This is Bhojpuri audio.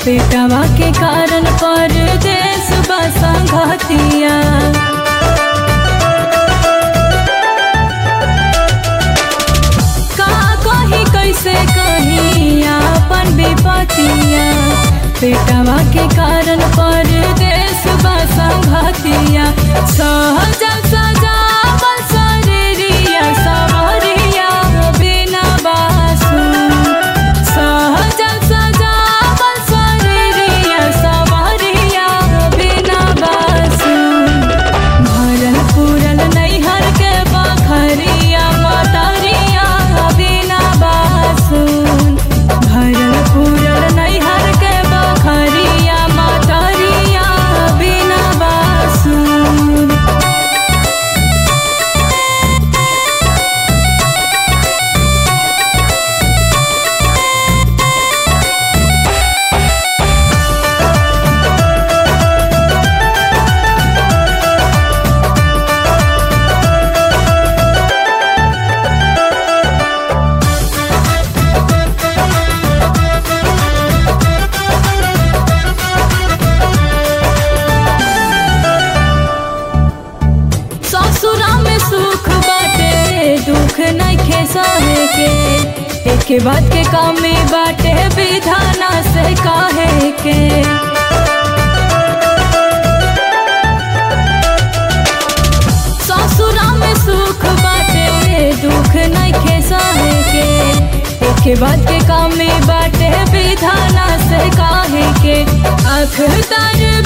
बेटवा के कारण पर देश बसंगतिया का कही कैसे कही अपन विपतिया बेटवा के कारण पर देश बसंगतिया सहजल सजावल शरीरिया सवरिया बिना बासु सहजल सजावल शरीरिया सवरिया बिना बासु भरल पूरल नैहर के बखरिया मतरिया बिना बासुन भरल पूरल नैहर के बखरिया मतरिया बिना बासुन ससुरा में सुख बाटे दुख नइखे सहे के एके बात के कमी बाटे विधाना से कहे के ससुरा में सुख बाटे दुख नइखे सहे के एके बात के कमी बाटे विधाना से कहे के अख तर